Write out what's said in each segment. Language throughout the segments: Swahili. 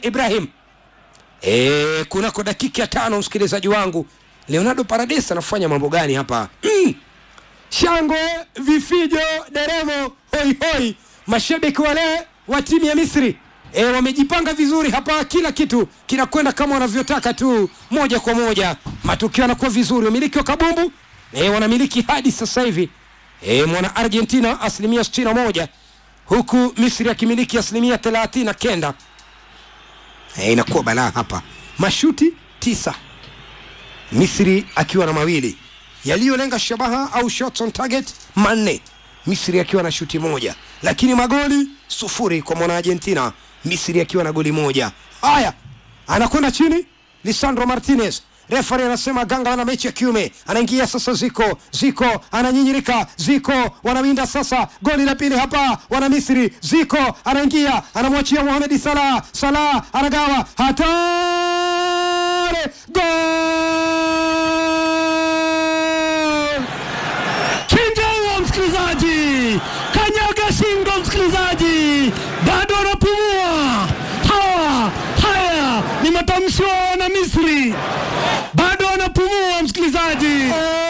Ibrahim. E, kunako dakika ya tano, msikilizaji wangu, Leonardo Paredes anafanya mambo gani hapa? Mm. Shangwe, vifijo, deremo, hoi hoi, mashabiki wale wa timu ya Misri e, wamejipanga vizuri hapa, kila kitu kinakwenda kama wanavyotaka tu, moja kwa moja, matukio yanakuwa vizuri. Wamiliki wa kabumbu e, wanamiliki hadi sasa hivi e, mwana Argentina asilimia 61 huku Misri akimiliki asilimia 39 e, inakuwa balaa hapa, mashuti tisa Misri akiwa na mawili yaliyolenga shabaha au shots on target manne, Misri akiwa na shuti moja, lakini magoli sufuri kwa mwana Argentina, Misri akiwa na goli moja. Haya, anakwenda chini Lisandro Martinez refari anasema ganga wana mechi ya kiume, anaingia sasa. Ziko Ziko ananyinyirika, Ziko wanawinda sasa. Goli la pili hapa, wana Misri. Ziko anaingia, anamwachia Mohamed Salah, Salah anagawa, hatari, gol! Chinja huo msikilizaji, kanyaga shingo msikilizaji, bado anapumua. Hawa haya ni matamshi wa wana Misri, bado anapumua msikilizaji.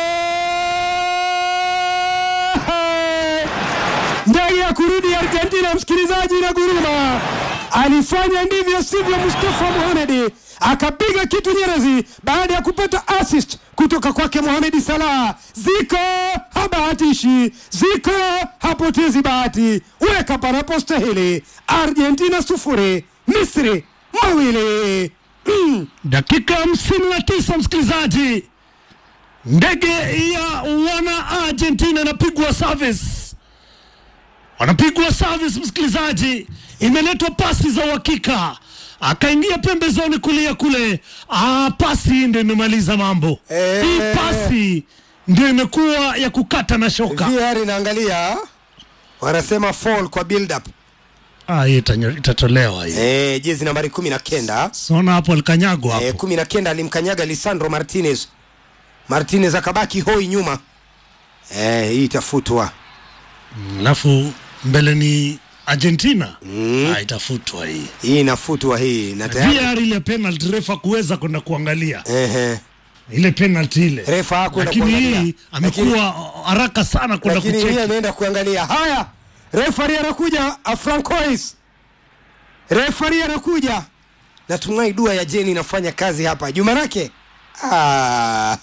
ndege ya kurudi Argentina, msikilizaji, na guruma alifanya ndivyo sivyo. Mustafa Mohamed akapiga kitu nyerezi baada ya kupata assist kutoka kwake Mohamed Salah. Ziko habahatishi, Ziko hapotezi bahati, weka panapostahili. Argentina sufuri, Misri mawili. Mm. Dakika hamsini na tisa msikilizaji, ndege ya wana Argentina inapigwa service, wanapigwa service msikilizaji, imeletwa pasi za uhakika, akaingia pembezoni kulia kule. Ah, pasi ndio imemaliza mambo. Eh. Hii pasi ndio imekuwa ya kukata na shoka. VR inaangalia, wanasema fall kwa build up. Ah, hii itanyo- itatolewa hii. Eh, jezi nambari kumi na kenda Sona hapo alikanyagwa hapo. eh, kumi na kenda alimkanyaga Lisandro Martinez. Martinez akabaki hoi nyuma. Eh, hii itafutwa. Alafu mbele ni Argentina. Ah, itafutwa hii. Hii inafutwa hii na tayari VAR ile penalty refa kuweza kwenda kuangalia ehe, ile penalty ile, refa hakwenda lakini kuangalia. hii amekuwa haraka sana kwenda lakini hii kucheki. ameenda kuangalia. Haya, refari anakuja, Afrancois. Refari anakuja. Natumai dua ya Jeni inafanya kazi hapa. Juma nake ah.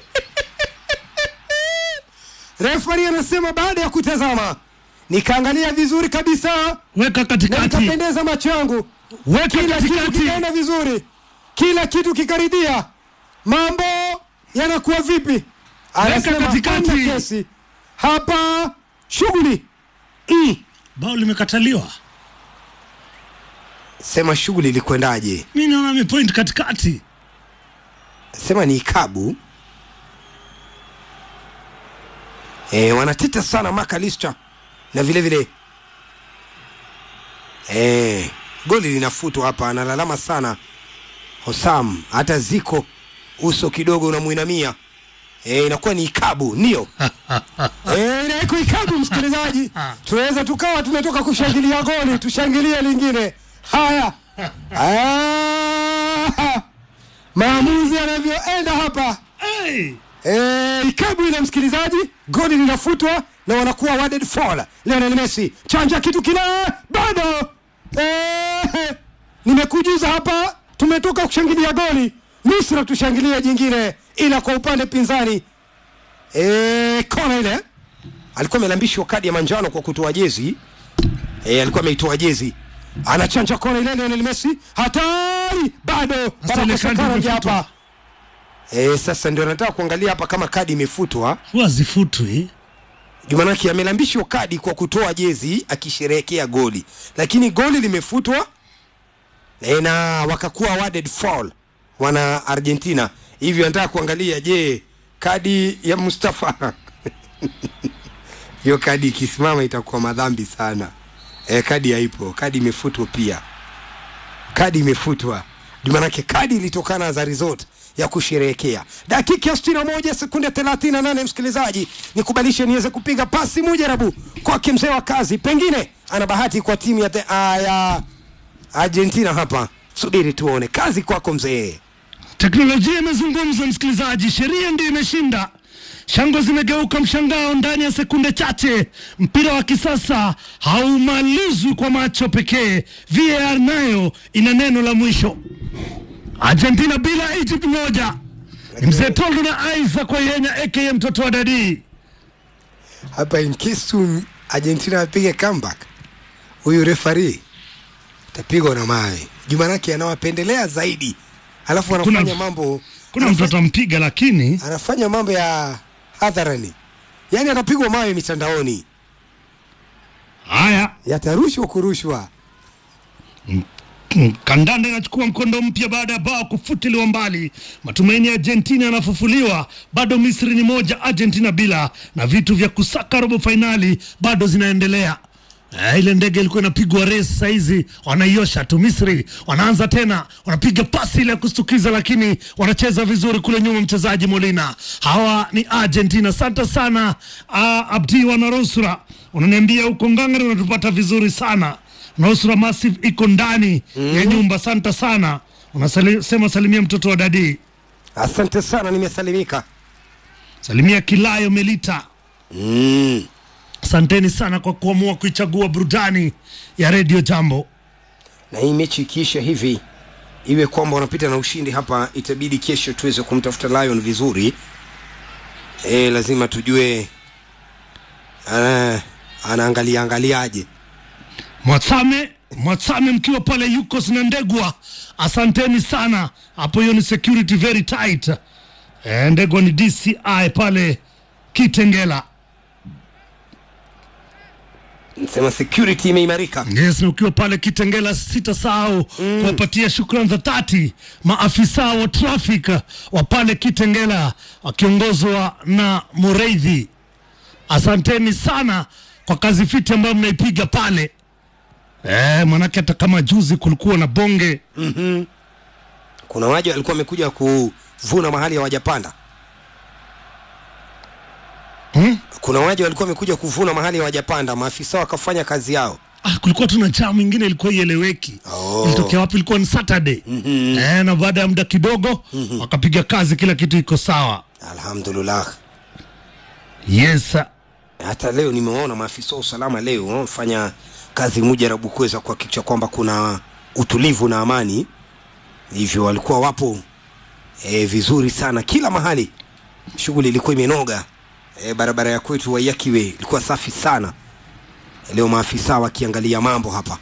refari anasema baada ya kutazama nikaangalia vizuri kabisa Weka na katikati, nikapendeza macho yangu, weka kila kitu katikati. kikaenda vizuri, kila kitu kikaridhia. Mambo yanakuwa vipi? Anasema katikati. hamna kesi hapa, shughuli mm. Bao limekataliwa. Sema shughuli ilikwendaje? Mimi naona amepoint katikati. Sema ni ikabu e, wanateta sana Makalista na vile vile e, goli linafutwa hapa, analalama sana Hosam, hata ziko uso kidogo unamuinamia e, inakuwa ni ikabu ndio e, inaiko ikabu. Msikilizaji, tunaweza tukawa tumetoka kushangilia goli, tushangilie lingine. Haya Ah, maamuzi yanavyoenda hapa Hey! e, ikabu ile msikilizaji, goli linafutwa na wanakuwa awarded foul. Lionel Messi chanja kitu kile bado e, nimekujuza hapa, tumetoka kushangilia goli, nusura tushangilie jingine, ila kwa upande pinzani e, kona ile alikuwa amelambishwa kadi ya manjano kwa kutoa jezi e, alikuwa ameitoa jezi anachanja kona ile Lionel Messi, hatari bado ile kadi panakosekana imefutwa. hapa e, sasa ndio nataka kuangalia hapa kama kadi imefutwa. Huwa zifutwi. Jumanaki amelambishwa kadi kwa kutoa jezi akisherehekea goli, lakini goli limefutwa e, na wakakuwa awarded foul wana Argentina. Hivyo nataka kuangalia, je, kadi ya Mustafa hiyo kadi ikisimama itakuwa madhambi sana. E, kadi haipo, kadi imefutwa pia, kadi imefutwa Jumanake kadi ilitokana za result ya kusherehekea. Dakika ya 61 sekunde 38, msikilizaji, nikubalishe niweze kupiga pasi mujarabu kwake mzee wa kazi, pengine ana bahati kwa timu ya, te, uh, ya Argentina hapa subiri tuone. Kazi kwako mzee. Teknolojia imezungumza, msikilizaji, sheria ndio imeshinda. Shangwe zimegeuka mshangao ndani ya sekunde chache. Mpira wa kisasa haumalizwi kwa macho pekee, VAR nayo ina neno la mwisho. Argentina bila Egypt moja. Ni mzee Toldo na Isaac Wayenya aka mtoto wa dadii. Hapa in case tu Argentina apige comeback, huyu refari tapigwa na mawe. Jumanake anawapendelea zaidi, alafu anafanya Kuna- mambo Kuna anafa- mtu atampiga, lakini anafanya mambo ya hadharani, yaani atapigwa mawe mitandaoni, haya yatarushwa kurushwa. Mm, Kandanda inachukua mkondo mpya baada ya bao kufutiliwa mbali. Matumaini ya Argentina yanafufuliwa, bado Misri ni moja, Argentina bila, na vitu vya kusaka robo fainali bado zinaendelea. Eh, ile ndege ilikuwa inapigwa race, saizi wanaiosha tu. Misri wanaanza tena, wanapiga pasi ile ya kustukiza, lakini wanacheza vizuri kule nyuma. Mchezaji Molina, hawa ni Argentina. Asante sana uh, Abdi Wanarusura, unaniambia huko Ngangari unatupata vizuri sana. Nusra Massive iko ndani ya nyumba. Asante sana, unasema salimia mtoto wa dadi, Asante sana, nimesalimika. salimia Kilayo Melita. Mm. Asanteni sana kwa kuamua kuichagua burudani ya redio Jambo. na hii mechi ikiisha hivi iwe kwamba wanapita na ushindi hapa, itabidi kesho tuweze kumtafuta Lion vizuri. E, lazima tujue ana, anaangalia angaliaje. Mwatsame Mwatsame mkiwa pale yuko Ndegwa, asanteni sana hapo. Hiyo ni security very tight. E, Ndegwa ni DCI pale Kitengela. Nasema security imeimarika. Yes, na ukiwa pale Kitengela sitasahau kuwapatia shukrani za dhati maafisa wa traffic wa pale Kitengela wakiongozwa na Mureithi. Asanteni sana kwa kazi fiti ambayo mnaipiga pale. Eh, manake hata kama juzi kulikuwa na bonge Kuna waja walikuwa wamekuja kuvuna mahali hawajapanda. hmm? Kuna waja walikuwa wamekuja kuvuna mahali hawajapanda, maafisa wakafanya kazi yao. Ah, kulikuwa tuna jamu ingine ilikuwa ieleweki Oh. ilitokea wapi? Ilikuwa ni Saturday eh, na baada ya muda kidogo wakapiga kazi, kila kitu iko sawa. Alhamdulillah. Yes, hata leo nimewaona maafisa wa usalama leo wamefanya kazi mujarabu kuweza kuhakikisha kwamba kuna utulivu na amani, hivyo walikuwa wapo e, vizuri sana kila mahali. Shughuli ilikuwa imenoga e, barabara ya kwetu Wayakiwe ilikuwa safi sana. Leo maafisa wakiangalia mambo hapa.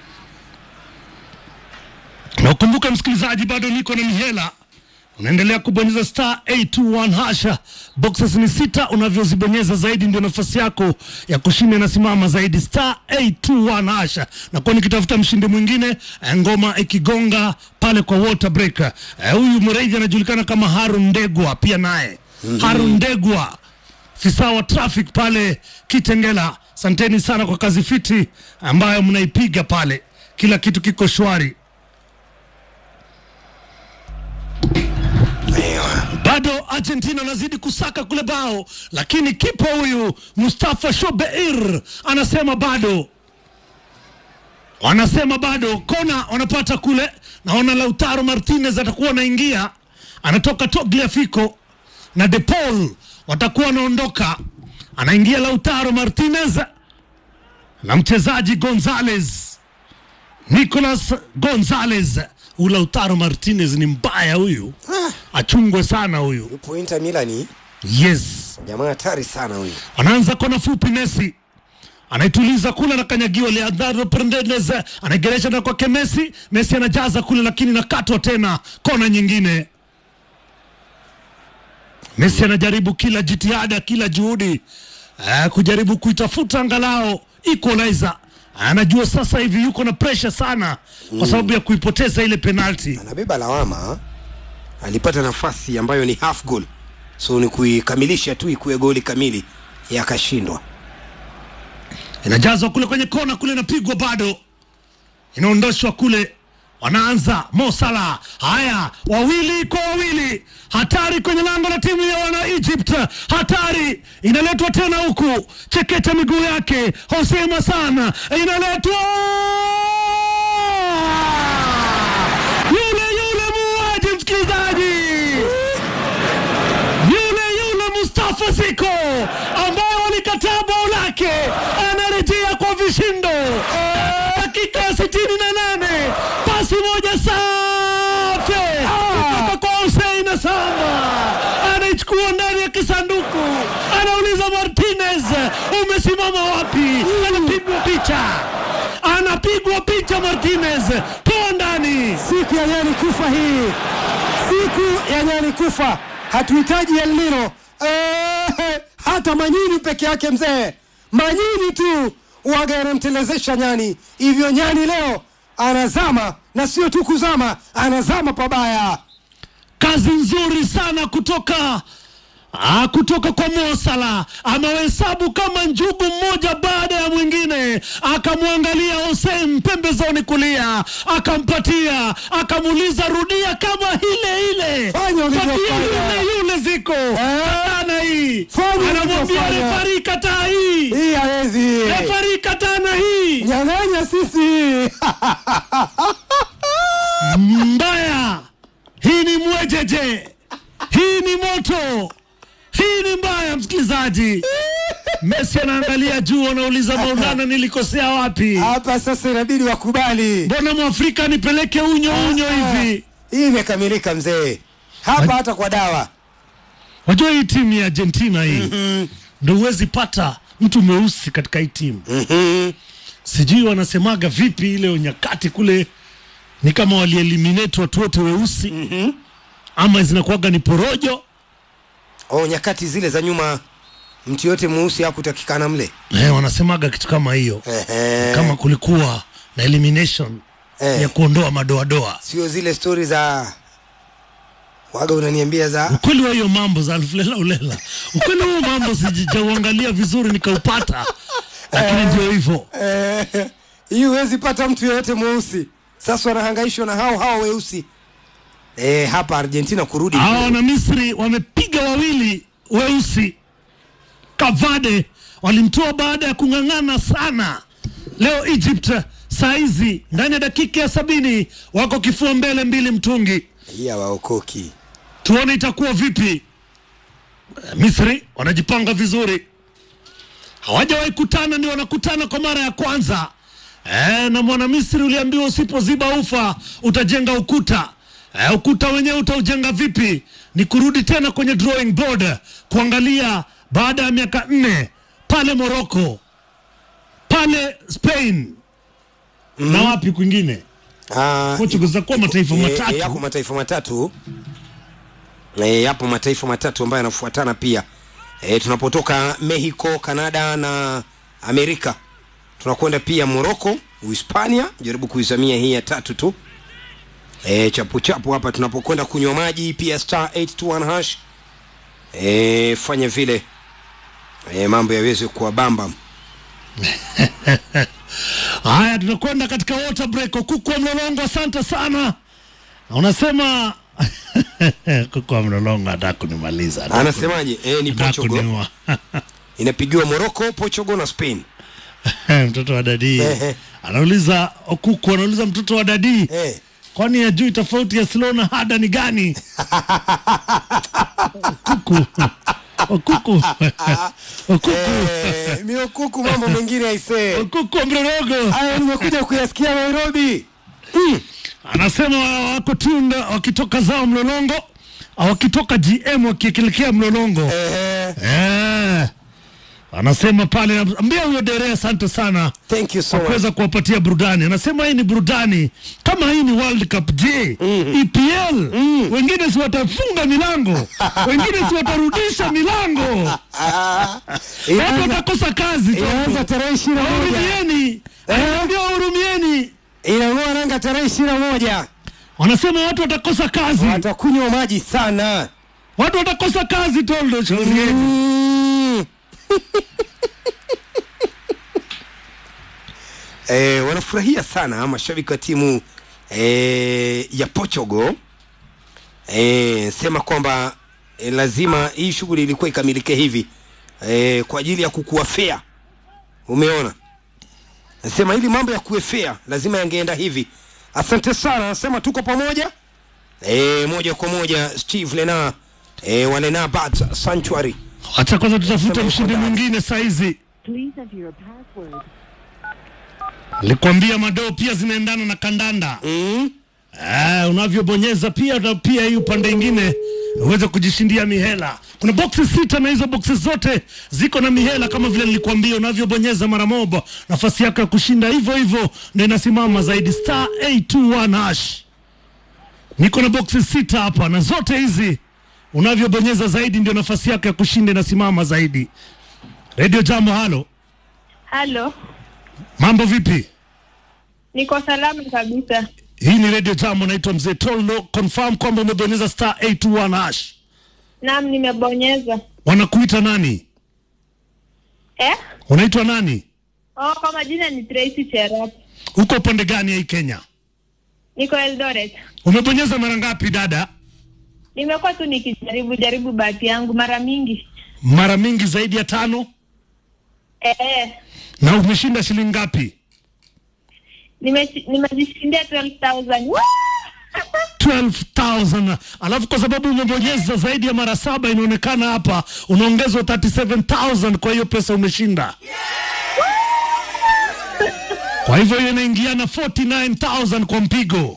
na ukumbuke msikilizaji, bado niko na mihela. Unaendelea kubonyeza star 821 hasha, boxes ni sita. Unavyozibonyeza zaidi ndio nafasi yako ya kushinda inasimama zaidi, star 821 hasha. Na kwa nikitafuta mshindi mwingine, eh, ngoma ikigonga pale kwa water break. Eh, Huyu Mreidhi anajulikana kama Harun Ndegwa, pia naye Harun Ndegwa afisa wa traffic pale Kitengela. Asanteni sana kwa kazi fiti ambayo mnaipiga pale, kila kitu kiko shwari. bado Argentina anazidi kusaka kule bao, lakini kipa huyu Mustafa Shobeir anasema bado, wanasema bado. Kona wanapata kule, naona Lautaro Martinez atakuwa anaingia, anatoka Tagliafico na De Paul watakuwa wanaondoka, anaingia Lautaro Martinez na mchezaji Gonzalez, Nicolas Gonzalez. Huyu Lautaro Martinez ni mbaya huyu, achungwe sana huyu. Yupo Inter Milani, Yes, jamaa hatari sana huyu. anaanza kona fupi. Messi anaituliza kule, anakanyagiwa. Leandro Fernandez anaigeresha na kwake Messi. Messi anajaza kule, lakini nakatwa tena kona nyingine. Messi anajaribu kila jitihada, kila juhudi eh, kujaribu kuitafuta angalau equalizer. Anajua sasa hivi yuko na pressure sana kwa sababu ya kuipoteza ile penalti. Anabeba lawama, alipata nafasi ambayo ni half goal, so ni kuikamilisha tu ikuwe goli kamili, yakashindwa. inajazwa kule kwenye kona kule, inapigwa bado, inaondoshwa kule, wanaanza Mo Salah. Haya, wawili kwa wawili, hatari kwenye lango la timu ya wana Egypt, hatari inaletwa tena huku, chekecha miguu yake Hosea Masana, inaletwa samba anaichukua ndani ya kisanduku, anauliza Martinez, umesimama wapi? Anapigwa picha, anapigwa picha Martinez, toa ndani. siku ya nyani kufa hii, siku ya nyani kufa. Hatuhitaji El Nino eh, hata manyini peke yake mzee, manyini tu waga yanamtelezesha nyani. Hivyo nyani leo anazama, na sio tu kuzama, anazama pabaya. Kazi nzuri sana kutoka Ah, kutoka kwa Mosala amehesabu kama njugu mmoja baada ya mwingine, akamwangalia Hussein pembezoni kulia, akampatia, akamuuliza rudia kama ile ile, Fanya ulivyofanya. patia yule yule ziko katana hii, Fanya anamwambia ulivyofanya. refari kataa hii, Hii hawezi refari katana hii nyang'anya sisi mbaya. Hii ni mwejeje, hii ni moto, hii ni mbaya. Msikilizaji, Messi anaangalia juu, anauliza Maulana, nilikosea wapi? hapa sasa, inabidi wakubali Mbona mwafrika nipeleke unyo unyo hivi? hii imekamilika mzee, hapa hata kwa dawa Wajua hii timu ya Argentina hii ndo huwezi pata mtu mweusi katika hii timu. Mhm. Sijui wanasemaga vipi ile nyakati kule, ni kama walieliminate watu wote weusi ama zinakuwaga ni porojo Oh, nyakati zile za nyuma mtu yote mweusi hakutakikana mle. eh, wanasemaga kitu kama hiyo Ehe. kama kulikuwa na elimination Eh. ya kuondoa madoadoa. Sio zile stori za waga unaniambia za Ukweli wa hiyo mambo za alfulela ulela, ukweli huo mambo sijauangalia vizuri nikaupata, lakini ndio hivyo. Eh, hii huwezi pata mtu yeyote mweusi. Sasa wanahangaishwa na hao hao weusi eh, hapa Argentina kurudi Hawa kule. wana Misri wamepiga wawili weusi. Kavade walimtoa baada ya kung'ang'ana sana. Leo Egypt saa hizi ndani ya dakika ya sabini wako kifua mbele mbili mtungi. hii hawaokoki. Tuone itakuwa vipi. Misri wanajipanga vizuri, hawajawahi kutana, ndio wanakutana kwa mara ya kwanza. E, na mwana Misri uliambiwa usipoziba ufa utajenga ukuta. E, ukuta wenyewe utaujenga vipi? Ni kurudi tena kwenye drawing board kuangalia baada ya miaka nne pale Morocco, pale Spain na wapi kwingine Ah, Portugal zitakuwa mataifa eh, matatu. eh, Yako mataifa matatu eh, yapo mataifa matatu ambayo yanafuatana pia eh, tunapotoka Mexico, Canada na Amerika tunakwenda pia Morocco, Uhispania, jaribu kuizamia hii ya tatu tu eh, chapu chapu hapa tunapokwenda kunywa maji pia star 821 hash eh, fanya vile eh, mambo yaweze kuwa bamba Haya, tunakwenda katika water break. Kuku wa mlolongo, asante sana. Na Unasema kuku wa mlolongo hataka kunimaliza, hataka anasemaje eh, ni hataka Portugal kuniua. inapigiwa Morocco, Portugal na Spain mtoto wa dadii Ehe. anauliza kuku, anauliza mtoto wa dadii, eh. kwani hajui tofauti ya slow na hada ni gani? kuku kuku kuku Eh, miokuku mambo mengine aisee kuku wa mlolongo haya nimekuja kuyasikia nairobi anasema wako tunda wakitoka zao mlolongo au wakitoka gm wakielekea mlolongo eh, eh. anasema pale ambia huyo dere asante sana thank you so kwa much kuweza kuwapatia burudani anasema hii ni burudani kama hii ni world cup je epl wengine si watafunga milango wengine si watarudisha milango Ah, watu inaanza- watakosa kazi inaanza tarehe ishirini na moja wahurumieni ambia wahurumieni inang'oa nanga tarehe ishirini na moja wanasema watu watakosa kazi watakunywa maji sana watu watakosa kazi toldo Mm. eh, wanafurahia sana mashabiki wa timu eh, ya Portugal eh, sema kwamba eh, lazima hii shughuli ilikuwa ikamilike hivi eh, kwa ajili ya kukua fair. Umeona, nasema ili mambo ya kuwe fair lazima yangeenda hivi. Asante sana, nasema tuko pamoja eh, moja kwa moja Steve Lena eh, wa Lena Bat Sanctuary Acha kwanza tutafute Sema mshindi uko ndani. mwingine saizi. Please enter your password. Nilikwambia madoo pia zinaendana na kandanda mm? eh, unavyobonyeza pia na pia hii upande ingine uweze kujishindia mihela. Kuna boksi sita na hizo boksi zote ziko na mihela, kama vile nilikuambia, unavyobonyeza mara moja nafasi yako ya kushinda hivyo hivyo ndio inasimama zaidi, star 821 hash. Niko na boksi sita hapa na zote hizi unavyobonyeza zaidi ndio nafasi yako ya kushinda inasimama zaidi. Radio Jambo, halo, Halo, mambo vipi? niko salama kabisa. Hii ni Radio Jambo, naitwa Mzee Tollo. Confirm kwamba umebonyeza star 821 hash. Naam, nimebonyeza. Wanakuita nani? Eh? Unaitwa nani? Oh, kwa majina ni Tracy Cherop. Uko upande gani ya hii Kenya? Niko Eldoret. Umebonyeza mara ngapi dada? Nimekuwa tu nikijaribu jaribu bahati yangu mara mingi. Mara mingi zaidi ya tano. Eh, eh. Na umeshinda shilingi ngapi? Nime- Nimejishindia 12,000. Woo! 12,000. Alafu kwa sababu umebonyeza zaidi ya mara saba, inaonekana hapa unaongezwa 37,000 kwa hiyo pesa umeshinda. Kwa hivyo hiyo inaingiana 49,000 kwa mpigo.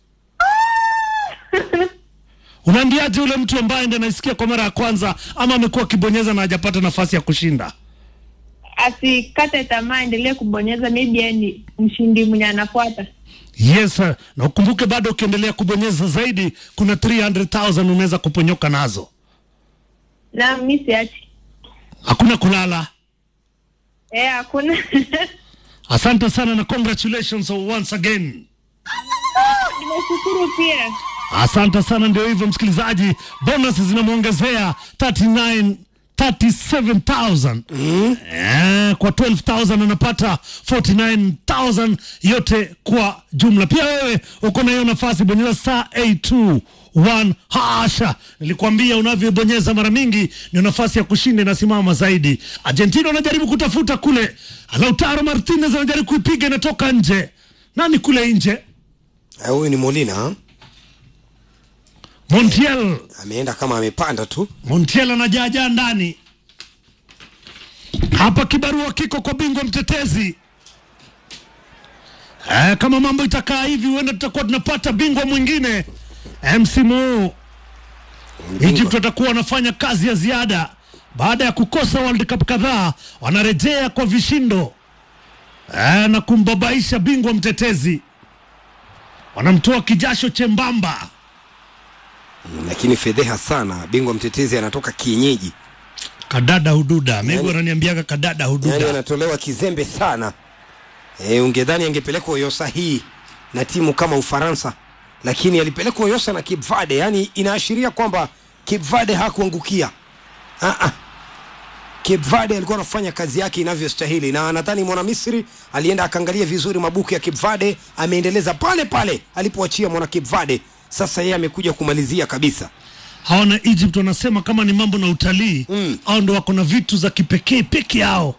Unaambiaje ule mtu ambaye ndiye anaisikia kwa mara ya kwanza ama amekuwa akibonyeza na hajapata nafasi ya kushinda? Asikate tamaa, endelee kubonyeza, maybe yeye ni mshindi mwenye anafuata. Yes, sir. na ukumbuke bado ukiendelea kubonyeza zaidi kuna 300,000 unaweza kuponyoka nazo. Na mimi siachi. Hakuna kulala. Eh, hakuna. Asante sana na congratulations once again. Nimeshukuru pia. Asante sana, ndio hivyo msikilizaji, bonus zinamwongezea 39 37000 eh, kwa 12000 anapata 49000 yote kwa jumla. Pia wewe uko na hiyo nafasi, bonyeza star 821 hasha. Nilikwambia unavyobonyeza mara mingi ndio nafasi ya kushinda inasimama zaidi. Argentina wanajaribu kutafuta kule, Lautaro Martinez anajaribu kuipiga, inatoka nje. Nani kule nje? Eh, huyu ni Molina ha? Montiel ameenda kama amepanda tu Montiel anajaajaa ndani hapa. Kibarua kiko kwa bingwa mtetezi. Eh, kama mambo itakaa hivi, huenda tutakuwa tunapata bingwa mwingine eh, msimu huu. Egypt watakuwa wanafanya kazi ya ziada baada ya kukosa World Cup kadhaa, wanarejea kwa vishindo eh, na kumbabaisha bingwa mtetezi, wanamtoa kijasho chembamba. lakini fedheha sana bingwa mtetezi anatoka kienyeji Kadada hududa, Megu Yani- ananiambiaga kadada yani hududa. anatolewa kizembe sana e, ungedhani angepelekwa Oyosa hii na timu kama Ufaransa, lakini alipelekwa Oyosa na Cape Verde. Yani inaashiria kwamba Cape Verde hakuangukia. Ah, ah. Cape Verde alikuwa anafanya kazi yake inavyostahili, na nadhani mwana Misri alienda akaangalia vizuri mabuku ya Cape Verde, ameendeleza pale pale alipoachia mwana Cape Verde. Sasa yeye amekuja kumalizia kabisa. hawa na Egypt wanasema kama ni mambo na utalii Mm. au ndo wako na vitu za kipekee peke yao.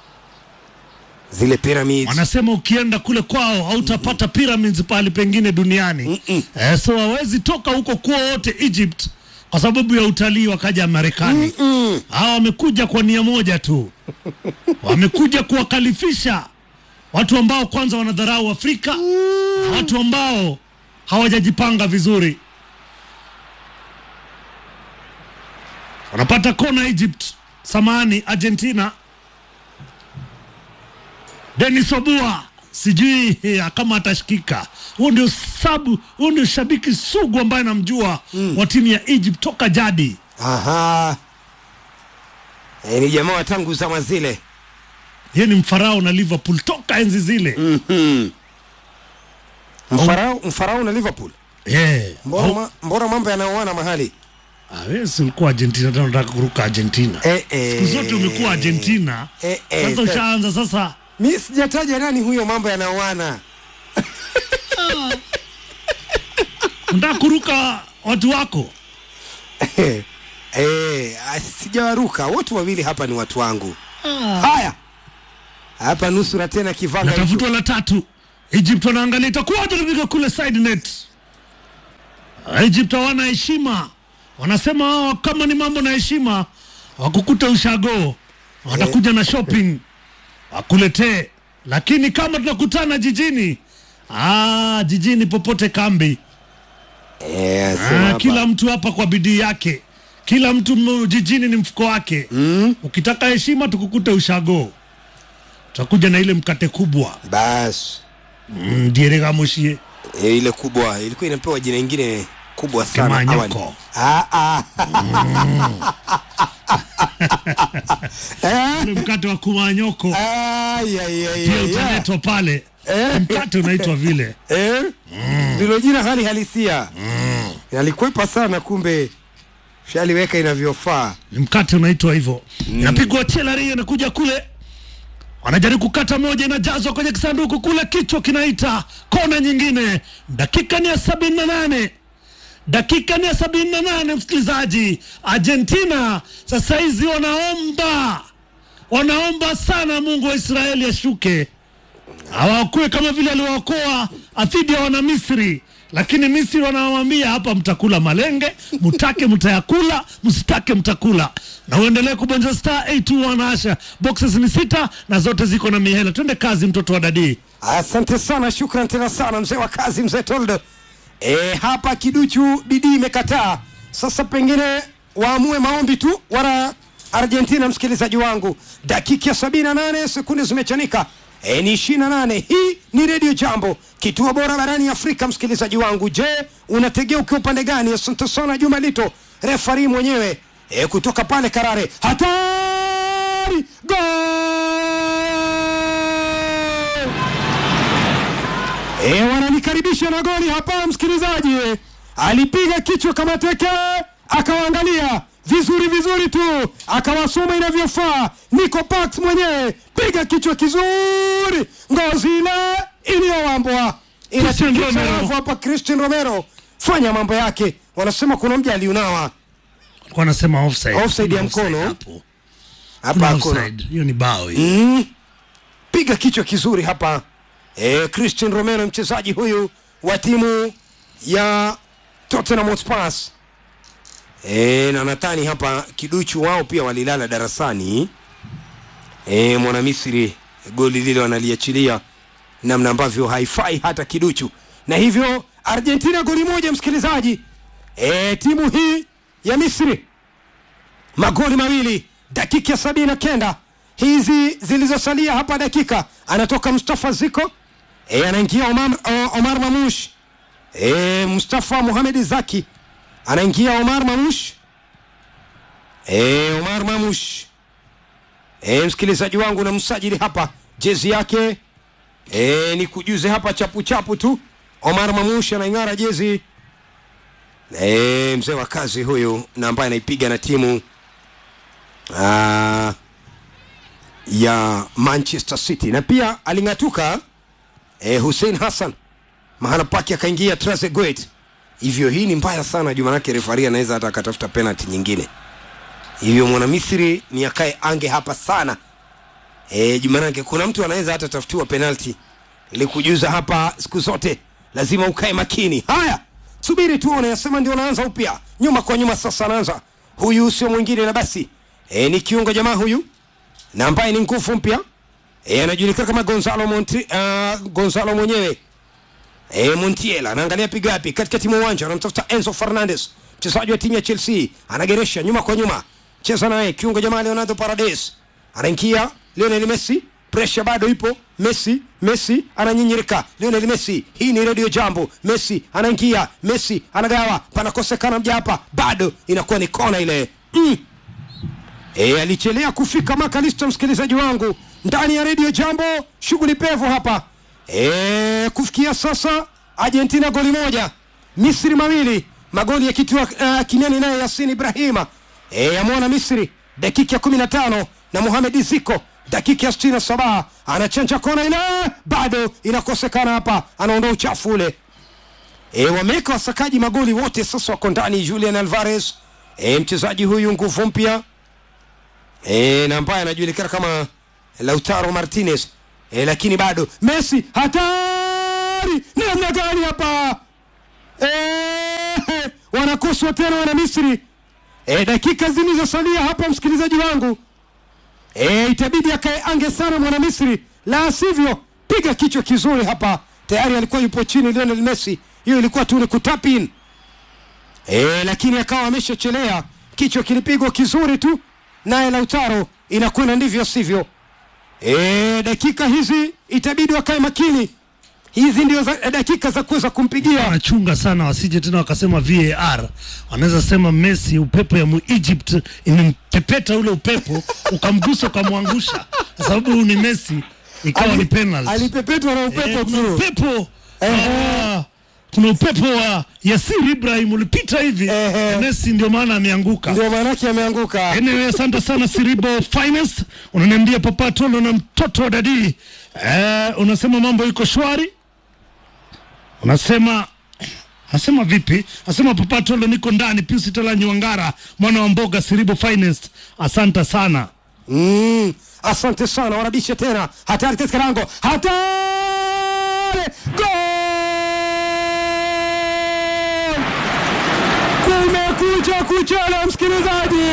Zile pyramids Wanasema ukienda kule kwao hautapata pyramids pahali pengine duniani. Mm-mm. Eh, so hawezi toka huko kwao wote Egypt kwa sababu ya utalii wakaja Marekani. Hawa wamekuja kwa nia moja tu, wamekuja kuwakalifisha watu ambao kwanza wanadharau Afrika na watu ambao hawajajipanga vizuri. wanapata kona Egypt, samani Argentina. Denis Obua sijui eh, kama atashikika. Huo ndio sabu, huo ndio shabiki sugu ambaye namjua wa timu ya Egypt toka jadi. Aha. E, ni jamaa wa tangu zama zile. Yeye ni mfarao na Liverpool toka enzi zile. Mhm. Mfarao, mfarao na Liverpool. Yeah. Mbona, Au- ma, mbona mambo yanaoana mahali? Ah, wewe si ulikuwa Argentina tena unataka kuruka Argentina. Eh, eh. Siku zote umekuwa Argentina. Eh, eh, Sasa sa- ushaanza sasa Mi sijataja nani huyo, mambo yanaoana. unataka kuruka watu wako. Eh, ah, sijawaruka wote wawili hapa ni watu wangu. Haya. Hapa nusura tena kivanga hicho. natafutwa la tatu. Egypt wanaangalia itakuwaje tupiga kule side net. Egypt hawana heshima, wanasema wao kama ni mambo na heshima wakukuta ushago watakuja na shopping wakuletee, lakini kama tunakutana jijini ah, jijini popote kambi Eh, sema Ah, hapa. kila mtu hapa kwa bidii yake, kila mtu m- jijini ni mfuko wake. Mm, Ukitaka heshima tukukute ushago, tutakuja na ile mkate kubwa basi mm, dieregamushie Eh, ile kubwa ilikuwa inapewa jina ingine kubwa sana Kimanyoko. awali. Ah, ah. Eh, ule mkate wa kumanyoko ai, ai, ai, pia ai, ai. utaletwa pale, Eh. mkate unaitwa vile. Eh? ndilo jina hali halisia nalikwepa sana kumbe shaliweka inavyofaa ni mkate unaitwa hivyo inapigwa chelari inakuja kule wanajaribu kukata moja inajazwa kwenye kisanduku kule kichwa kinaita kona nyingine dakika ni ya sabini na nane dakika ni ya sabini na nane msikilizaji argentina sasa hizi wanaomba wanaomba sana mungu wa israeli ashuke hawaokoe kama vile aliwaokoa dhidi ya wana Misri, lakini Misri wanawambia hapa, mtakula malenge, mtake mtayakula, msitake mtakula, na uendelee kubonyeza star 821 asha. Boxes ni sita na zote ziko na mihela. Twende kazi, mtoto wa dadii. asante sana shukran tena sana mzee wa kazi mzee toldo e, hapa kiduchu bidii imekataa sasa pengine waamue maombi tu wana argentina msikilizaji wangu dakika ya 78 sekunde zimechanika e, ni 28 hii ni redio jambo kituo bora barani afrika msikilizaji wangu je unategea ukiwa upande gani asante sana juma lito refari mwenyewe e, kutoka pale karare hatari gol E, wananikaribisha na goli hapa msikilizaji. Alipiga kichwa kama teke, akawaangalia vizuri vizuri tu, akawasoma inavyofaa. Nico Pax mwenyewe piga kichwa kizuri, ngozi ile iliyowambwa Christian inatikisa Romero. wavu hapa. Christian Romero fanya mambo yake, wanasema kuna mja aliunawa Wanasema offside, Offside ya Offside mkono. hapo. hapa, Kuna hakuna offside. Hiyo ni bao hiyo. mm. piga kichwa kizuri hapa e, Christian Romero mchezaji huyu wa timu ya Tottenham Hotspur e, na nadhani hapa kiduchu wao pia walilala darasani e, mwana Misri goli lile wanaliachilia namna ambavyo haifai hata kiduchu, na hivyo Argentina goli moja, msikilizaji e, timu hii ya Misri magoli mawili dakika ya sabini na kenda hizi zilizosalia hapa dakika anatoka mustafa ziko e, anaingia omar, o- omar mamush e, mustafa muhamedi zaki anaingia omar mamush e, omar mamush e, msikilizaji wangu na msajili hapa jezi yake e, ni kujuze hapa chapu chapu tu omar mamush anaing'ara jezi e, mzee wa kazi huyu na ambaye anaipiga na timu ah, ya Manchester City na pia aling'atuka eh, Hussein Hassan mahala pake akaingia Trezeguet. Hivyo hii ni mbaya sana juu, manake refari anaweza hata akatafuta penalty nyingine. Hivyo mwana Misri ni akae ange hapa sana eh, juu manake kuna mtu anaweza hata tafutiwa penalty. Nilikujuza hapa siku zote, lazima ukae makini. Haya, subiri tuone, nasema ndio anaanza upya, nyuma kwa nyuma. Sasa anaanza huyu, sio mwingine na basi e, ni kiungo jamaa huyu na ambaye ni nguvu mpya e, anajulikana kama Gonzalo Monti, uh, Gonzalo mwenyewe e, Montiel anaangalia piga wapi katikati mwa uwanja, anamtafuta Enzo Fernandez, mchezaji wa timu ya Chelsea, anageresha nyuma kwa nyuma, cheza naye kiungo jamaa Leonardo Paredes, anaingia Lionel Messi, presha bado ipo. Messi, Messi ananyinyirika, Lionel Messi, hii ni Radio Jambo. Messi anaingia, Messi anagawa, panakosekana mja hapa, bado inakuwa ni kona ile mm. E, alichelea kufika Makalisto, msikilizaji wangu ndani ya redio Jambo, shughuli pevu hapa e, kufikia sasa Argentina goli moja, Misri mawili, magoli yakitiwa uh, kimiani naye Yasin Ibrahima e, amwona Misri dakika ya kumi na tano na Mohamed Ziko dakika ya sitini na saba anachanja kona ile, bado inakosekana hapa, anaondoa uchafu ule e, wameweka wasakaji magoli wote sasa wako ndani. Julian Alvarez e, mchezaji huyu nguvu mpya e, na ambaye anajulikana kama Lautaro Martinez e, lakini bado Messi hatari namna gani hapa e, wanakoswa tena wana Misri e, dakika zilizosalia hapa, msikilizaji wangu e, itabidi akae ange sana mwana Misri, la sivyo piga kichwa kizuri hapa. Tayari alikuwa yupo chini Lionel Messi, hiyo ilikuwa tu ni kutapin e, lakini akawa ameshachelea, kichwa kilipigwa kizuri tu naye Lautaro, inakwenda ndivyo sivyo. E, dakika hizi itabidi wakae makini, hizi ndio za, dakika za kuweza kumpigia wanachunga sana wasije tena wakasema VAR. Wanaweza sema Messi, upepo ya mu Egypt imempepeta ule upepo ukamgusa ukamwangusha, kwa sababu huyu ni Messi, ikawa ni penalty. alipepetwa na upepo Eh, kuna tu. upepo Ehe. ah, kuna upepo wa Yasir Ibrahim ulipita hivi Ehe. Messi, ndio maana ameanguka. ndio maanake ameanguka. Anyway, asante sana Siribo Finest, unaniambia Papa Tolo na mtoto wa dadi eh, unasema mambo iko shwari, unasema Nasema vipi? Nasema Papa Tolo niko ndani. Pius Tala Nywangara, mwana wa mboga Siribo Finest, asante sana. Mm, asante sana, warabishe tena, hatari katika lango, hatari gol! Kumekucha kuchela, msikilizaji.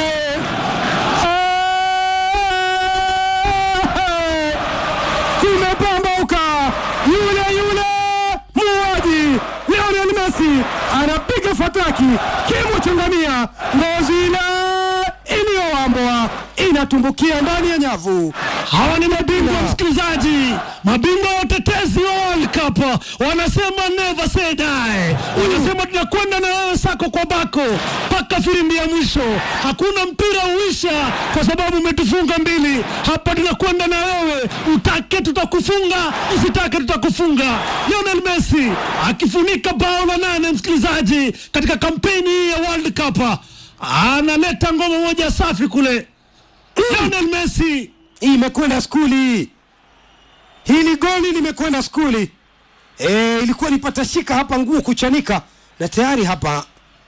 Eh, Kumepambauka, yule yule muuaji Lionel Messi anapiga fataki, kimo cha ngamia, ngozi ile iliyowambwa inatumbukia ndani ya nyavu. Hawa ni mabingwa msikilizaji, mabingwa watetezi wa World Cup. Wanasema never say die, wanasema tunakwenda na wewe sako kwa bako mpaka filimbi ya mwisho. Hakuna mpira uisha kwa sababu umetufunga mbili. Hapa tunakwenda na wewe, utake tutakufunga, usitake tutakufunga. Lionel Messi akifunika bao la nane, msikilizaji, katika kampeni hii ya World Cup, analeta ngoma moja safi kule. Lionel Messi Hii imekwenda skuli, hili goli limekwenda skuli. E, ilikuwa nipatashika hapa nguo kuchanika na tayari hapa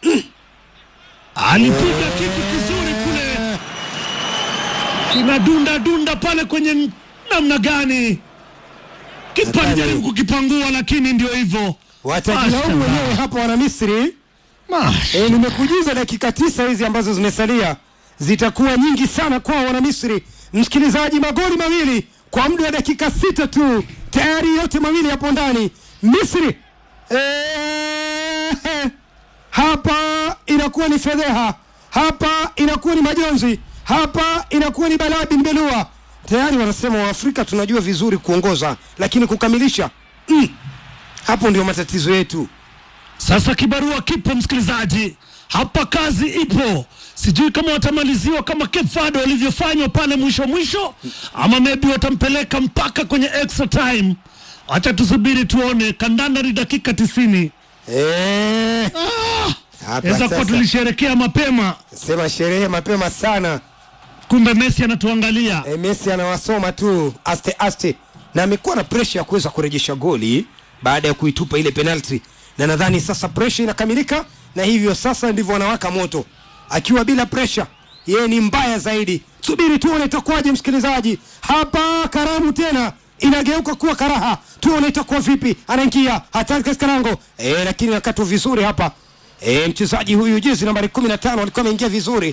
alipiga kitu kizuri kule, kinadunda dunda pale kwenye n- namna gani, kipa Hatari. alijaribu kukipangua, lakini ndio hivyo. watajilaumu Mashallah. wenyewe hapa wana Misri. Mash. E, nimekujuza dakika tisa hizi ambazo zimesalia zitakuwa nyingi sana kwa wana Misri. Msikilizaji, magoli mawili kwa muda wa dakika sita tu, tayari yote mawili yapo ndani. Misri e, hapa inakuwa ni fedheha, hapa inakuwa ni majonzi, hapa inakuwa ni balaa bin belua. Tayari wanasema Waafrika tunajua vizuri kuongoza, lakini kukamilisha mm, hapo ndio matatizo yetu. Sasa kibarua kipo msikilizaji, hapa kazi ipo. Sijui kama watamaliziwa kama Cape Verde walivyofanywa pale mwisho mwisho, ama maybe watampeleka mpaka kwenye extra time. Acha tusubiri tuone. Kandanda ni dakika tisini. Eh, hapa Naweza kuwa sasa tulisherekea mapema, sema sherehe mapema sana. kumbe Messi anatuangalia. E, Messi anawasoma tu aste aste, na amekuwa na presha ya kuweza kurejesha goli baada ya kuitupa ile penalti, na nadhani sasa presha inakamilika, na hivyo sasa ndivyo wanawaka moto. Akiwa bila presha, yeye ni mbaya zaidi. Subiri tuone itakuwaje, msikilizaji. Hapa karamu tena inageuka kuwa karaha, tuone itakuwa vipi. Anaingia hatari katika lango e, lakini nakatwa vizuri hapa. E, mchezaji huyu jezi nambari 15 alikuwa ameingia vizuri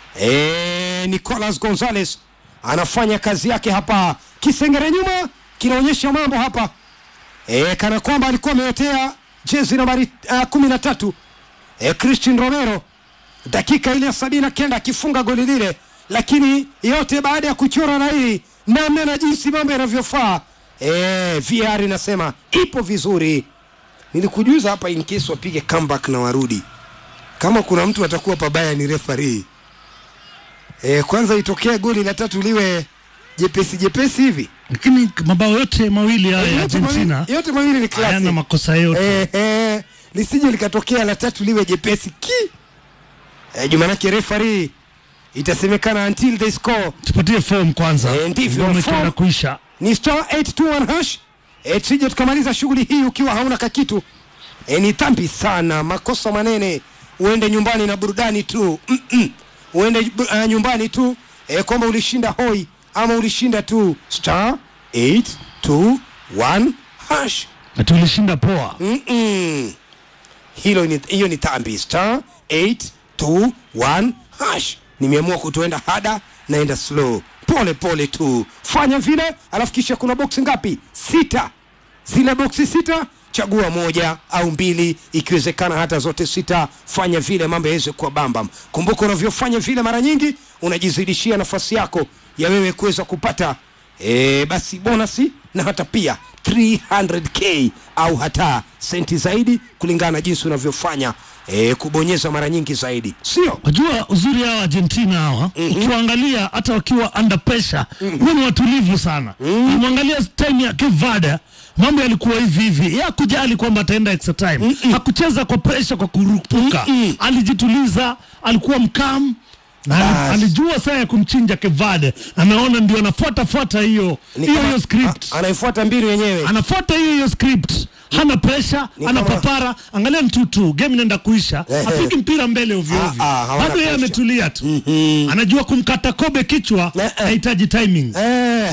e, Nicolas Gonzalez anafanya kazi yake hapa. Kisengere nyuma kinaonyesha mambo hapa e, kana kwamba alikuwa ameotea jezi nambari uh, kumi na tatu e, Christian Romero dakika ile ya sabini na kenda akifunga goli lile, lakini yote baada ya kuchora na hii namna na jinsi mambo yanavyofaa. E, VR inasema ipo vizuri. Nilikujuza hapa in case wapige comeback na warudi, kama kuna mtu atakuwa pabaya ni referee. E, kwanza itokee goli la tatu liwe jepesi jepesi hivi Lakini mabao yote mawili haya ya yote mawili, Argentina yote mawili ni hayana klasi makosa yote. eh, eh, lisije likatokea la tatu liwe jepesi ki eh, jumanake referee itasemekana until they score Tupatie form kwanza, Eh, ndivyo, ngoma form. ikienda kuisha. ni star 821 hash e, tusije tukamaliza shughuli hii ukiwa hauna kakitu e, ni dhambi sana makosa manene uende nyumbani na burudani tu Mm-mm. uende uh, nyumbani tu e, kwamba ulishinda hoi ama ulishinda tu star 821 hash Na tulishinda poa. Mm-mm. hilo ni, hiyo ni dhambi star 821 hash nimeamua kutoenda hada naenda slow pole pole tu fanya vile alafu kisha kuna boksi ngapi sita zile boksi sita chagua moja au mbili ikiwezekana hata zote sita fanya vile mambo yaweze kuwa bambam kumbuka unavyofanya vile mara nyingi unajizidishia nafasi yako ya wewe kuweza kupata e, basi bonasi na hata pia 300k au hata senti zaidi kulingana na jinsi unavyofanya e, kubonyeza mara nyingi zaidi sio Wajua uzuri hawa Argentina hawa ukiwaangalia hata wakiwa under pressure huwa ni watulivu sana. Ukimwangalia time ya Cape Verde mambo yalikuwa hivi hivi, yeye hakujali kwamba ataenda extra time, hakucheza kwa pressure, kwa kurupuka, alijituliza, alikuwa mkam na ali- Bas. alijua saa ya kumchinja Cape Verde. Anaona ndio anafuata fuata hiyo Ni hiyo kama- hiyo script a- anaifuata mbinu yenyewe anafuata hiyo hiyo script hana presha Ni ana kama- papara angalia mtutu game inaenda kuisha Ehe. apigi mpira mbele ovyo Ah, ovyo ah, hawana bado yeye pressure. ametulia tu anajua kumkata kobe kichwa Eh, eh. hahitaji timing eh.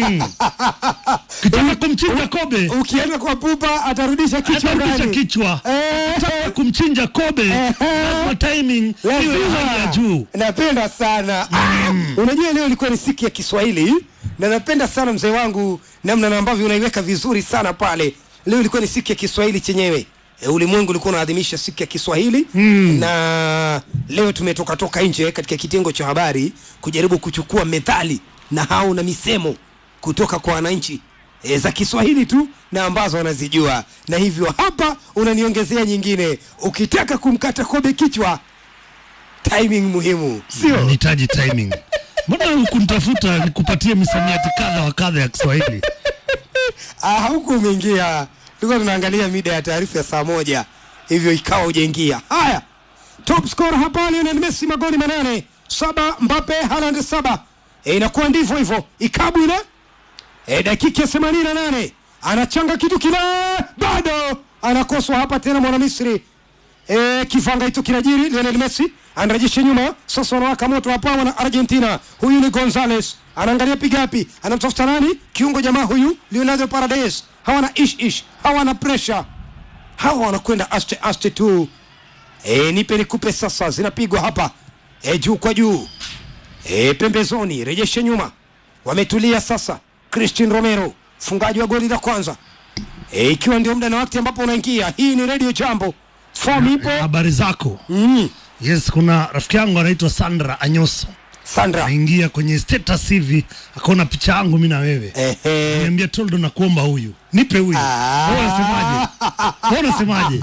kitaka kumchinja kobe ukienda kwa pupa atarudisha kichwa atarudisha ndani kichwa Eh. kitaka kumchinja kobe lazima timing hiyo hiyo hali ya juu napenda sana ah, unajua leo ilikuwa ni siku ya kiswahili na napenda sana mzee wangu namna na ambavyo unaiweka vizuri sana pale leo ilikuwa ni siku ya kiswahili chenyewe e, ulimwengu ulikuwa unaadhimisha siku ya kiswahili mm. na leo tumetoka toka nje katika kitengo cha habari kujaribu kuchukua methali na hau na misemo kutoka kwa wananchi e, za kiswahili tu na ambazo wanazijua na hivyo hapa unaniongezea nyingine ukitaka kumkata kobe kichwa timing muhimu sio nahitaji timing mbona hukunitafuta nikupatie misamiati kadha wa kadha ya kiswahili ah, huku umeingia tulikuwa tunaangalia mida ya taarifa ya saa moja hivyo ikawa ujaingia haya top score hapa Lionel Messi magoli manane saba Mbappe Haaland saba e, inakuwa ndivyo hivyo ikabu ile e, dakika ya themanini na nane anachanga kitu kile bado anakoswa hapa tena mwana Misri e, kifanga hicho kinajiri Lionel Messi anarejesha nyuma sasa wanawaka moto hapa wana Argentina huyu ni Gonzales anaangalia pigapi anamtafuta nani kiungo jamaa huyu Leonardo Paredes hawana ish ish hawana pressure hawa wanakwenda aste aste tu e, nipe nikupe sasa zinapigwa hapa e, juu kwa juu e, pembezoni rejesha nyuma wametulia sasa Christian Romero mfungaji wa goli la kwanza e, ikiwa ndio muda na wakati ambapo unaingia hii ni radio jambo form ipo habari zako mm. yes kuna rafiki yangu anaitwa sandra anyoso Sandra aingia kwenye status hivi akaona picha yangu mi na wewe Ehe. niambia toldo na kuomba huyu nipe huyu Ah. Wewe unasemaje Wewe unasemaje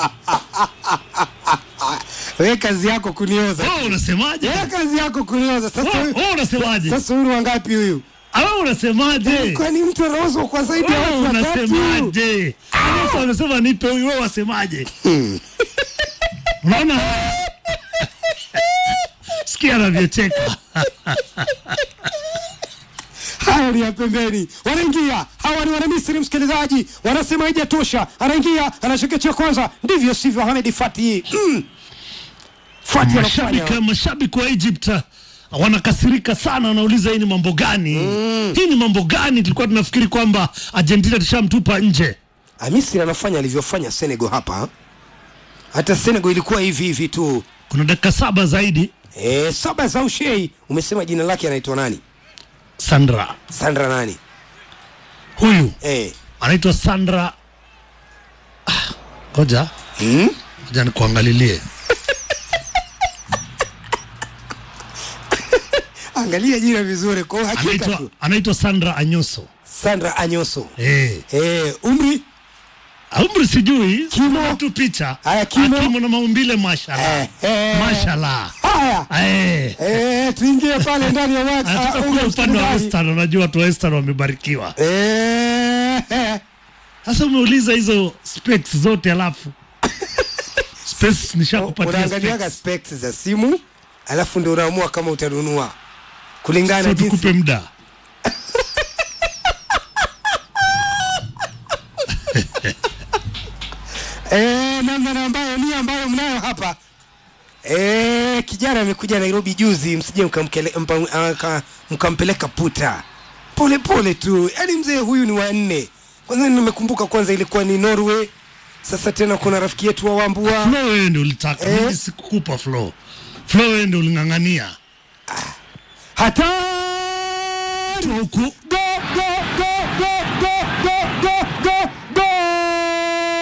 we kazi yako kunioza Wewe unasemaje we kazi yako kunioza sasa Wewe- huyu- wewe unasemaje sasa huyu ni wangapi huyu Ah, wewe unasemaje kwani mtu anaozwa kwa zaidi ya Wewe watu watatu unasemaje Anyoso amesema nipe huyu wewe wasemaje unaona sikia anavyocheka haya ni ya pembeni wanaingia hawa ni wanamisri msikilizaji wanasema haijatosha anaingia anashekechea kwanza ndivyo sivyo Ahmed Fati mm. Fati anafanya mashabiki mashabiki wa Egypt uh, wanakasirika sana, wanauliza hii ni mambo gani? Hii ni mambo gani? Tulikuwa tunafikiri kwamba Argentina tushamtupa nje. Ah, Misri anafanya alivyofanya Senegal hapa hata Senegal ilikuwa hivi hivi tu Kuna dakika saba zaidi. e, saba za ushei umesema jina lake anaitwa nani Sandra Sandra nani huyu e. anaitwa Sandra. Ah, Ngoja mm? ngoja nikuangalilie. angalia jina vizuri kwa uhakika Anaitwa tu anaitwa Sandra Anyoso. Sandra Anyoso Eh, e, umri umri sijui, Kimo. Kuna tu picha. Haya, kimo. Ah, kimo na maumbile mashallah. Eh, eh. Mashallah. haya Eh. Eh, tuingie pale ndani ya watu Anataka ah, kuja ule upande wa msikilizaji. Western, unajua watu wa Western wamebarikiwa. Eh, eh. Sasa umeuliza hizo specs zote alafu specs nishakupatia unaangaliaga specs. specs za simu alafu ndio unaamua kama utanunua kulingana So na jinsi tukupe muda. eh, namna ambayo ni ambayo mnayo hapa eh, kijana amekuja Nairobi juzi, msije mkamkele- mpa- aka- mkampeleka puta pole pole tu, yaani mzee huyu ni wa nne. Kwanza nimekumbuka kwanza ilikuwa ni Norway, sasa tena kuna rafiki yetu wa Wambua Flo wewe ndio ulitaka, Eh. mimi sikukupa Flo. Flo wewe ndio uling'ang'ania. hatari Huku go go go go go go go go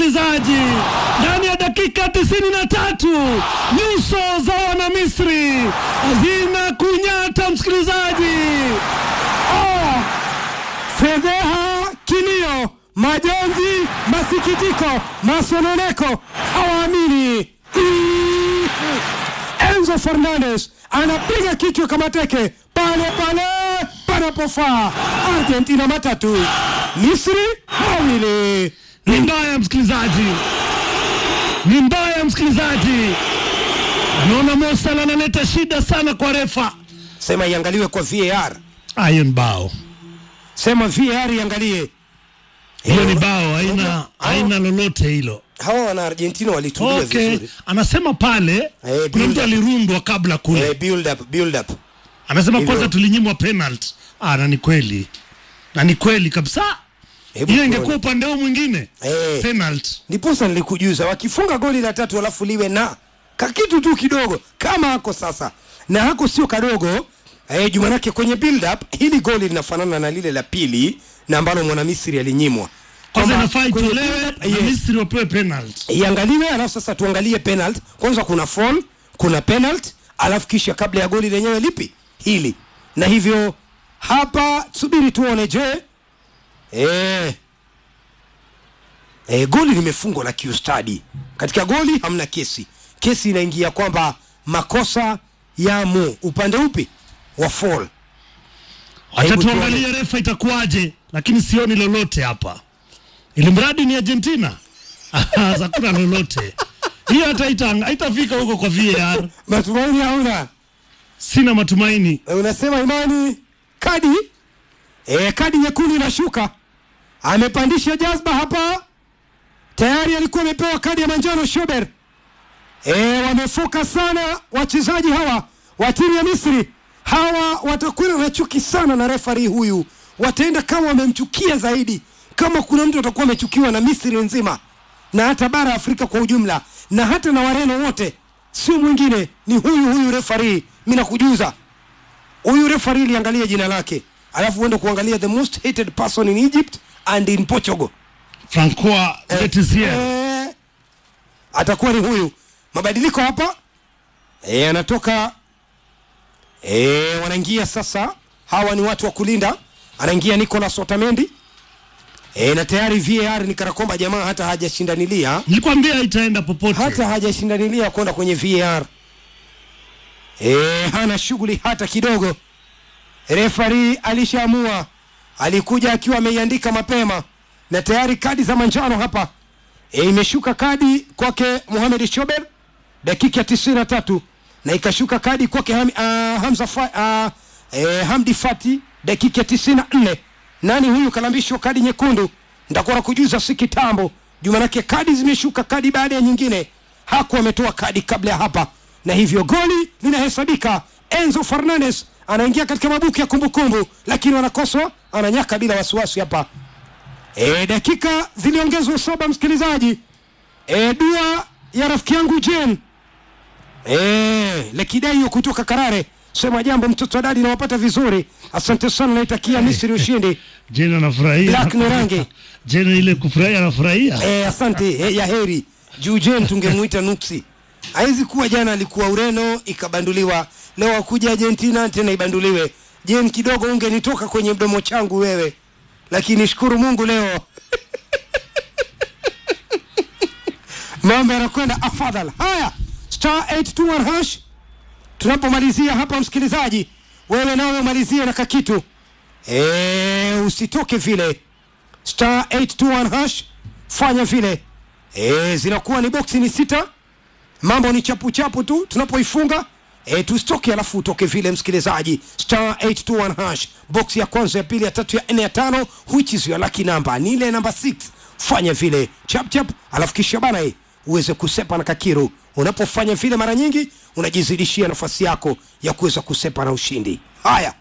msikilizaji, ndani ya dakika tisini na tatu nyuso za wana Misri zina kunyata msikilizaji. Oh, fedheha, kilio, majonzi, masikitiko, masononeko, hawaamini. Mm. Enzo Fernandez anapiga kichwa kama teke pale pale panapofaa. Argentina matatu, Misri mawili. Ni mbaya msikilizaji, ni mbaya msikilizaji. Naona Mosala analeta shida sana kwa refa. Sema iangaliwe kwa VAR, Iron bao sema VAR iangalie. hiyo ni bao, haina haina lolote hilo. Hawa wana Argentina walitulia Okay, vizuri. anasema pale Eh, kuna build mtu up. alirundwa kabla kule Eh, build up, build up. anasema hivyo. kwanza tulinyimwa penalty. Ah, na ni kweli, na ni kweli kabisa. Hebu Hiyo tuone. ingekuwa upande huu mwingine Eh. penalty. ndiposa nilikujuza wakifunga goli la tatu alafu liwe na kakitu tu kidogo kama hako sasa na hako sio kadogo eh, jumanake kwenye build up hili goli linafanana na lile la pili na ambalo mwanamisri alinyimwa Kwanza Kwamba inafaa kwenye itolewe build up, na yes, Misri wapewe penalty. iangaliwe alafu sasa tuangalie penalty kwanza kuna fall kuna penalty alafu kisha kabla ya goli lenyewe lipi hili na hivyo hapa subiri tuone je eh, eh, goli limefungwa la kiustadi katika goli hamna kesi kesi inaingia kwamba makosa yamo upande upi wa fall Acha Hebu tuangalie tuone. refa itakuwaje, lakini sioni lolote hapa, ili mradi ni Argentina. Hakuna lolote hiyo, hata haita- haitafika huko kwa VAR. matumaini hauna Sina matumaini. Eh, unasema imani kadi e, kadi nyekundu inashuka amepandisha jazba hapa tayari alikuwa amepewa kadi ya manjano shober e, wamefoka sana wachezaji hawa wa timu ya misri hawa watakwenda na chuki sana na refari huyu wataenda kama wamemchukia zaidi kama kuna mtu atakuwa amechukiwa na misri nzima na hata bara afrika kwa ujumla na hata na wareno wote sio mwingine ni huyu huyu refari mi nakujuza huyu refari liangalia jina lake alafu uende kuangalia the most hated person in egypt and in portugal Francois Letizier eh, atakuwa ni huyu mabadiliko hapa eh, anatoka eh, wanaingia sasa hawa ni watu wa kulinda anaingia nicolas otamendi eh, na tayari var ni kana kwamba jamaa hata hajashindanilia nilikwambia itaenda popote. hata hajashindanilia kwenda kwenye VAR. E, hana shughuli hata kidogo. Refari alishaamua, alikuja akiwa ameiandika mapema na tayari kadi za manjano hapa e, imeshuka kadi kwake Mohamed Shober dakika ya tisini na tatu na ikashuka kadi kwake ham, uh, Hamza fa, uh, eh, Hamdi Fati dakika ya tisini na nne. Nani huyu kalambishwa kadi nyekundu? Nitakuwa na kujuza si kitambo juu, manake kadi zimeshuka kadi baada ya nyingine. Hakuwa ametoa kadi kabla ya hapa, na hivyo goli linahesabika. Enzo Fernandez anaingia katika mabuku ya kumbukumbu, lakini wanakoswa, ananyaka bila wasiwasi hapa. E, dakika ziliongezwa saba, msikilizaji. E, dua ya rafiki yangu Jen e, Lekidaio kutoka Karare sema jambo, mtoto wa dadi nawapata vizuri, asante sana, naitakia Misri ushindi. Jena anafurahia. Black ni rangi. Jena ile kufurahia anafurahia. E, asante e, ya heri juu Jen tungemuita nuksi. Haizi kuwa jana alikuwa Ureno ikabanduliwa, leo akuja Argentina tena ibanduliwe. Jen, kidogo ungenitoka kwenye mdomo changu wewe, lakini shukuru Mungu leo mambo yanakwenda afadhal. Haya, star 821 hash tunapomalizia hapa, msikilizaji, wewe nawe umalizie na kakitu e, usitoke vile star 821 hash fanya vile e, zinakuwa ni boksi ni sita mambo ni chapu chapu tu tunapoifunga e, tusitoke alafu utoke vile msikilizaji star 821 hash boksi ya kwanza ya pili ya tatu ya nne ya tano which is your lucky number ni ile namba 6 fanya vile chap chap alafu kisha bana eh, uweze kusepa na kakiru unapofanya vile mara nyingi unajizidishia nafasi yako ya kuweza kusepa na ushindi haya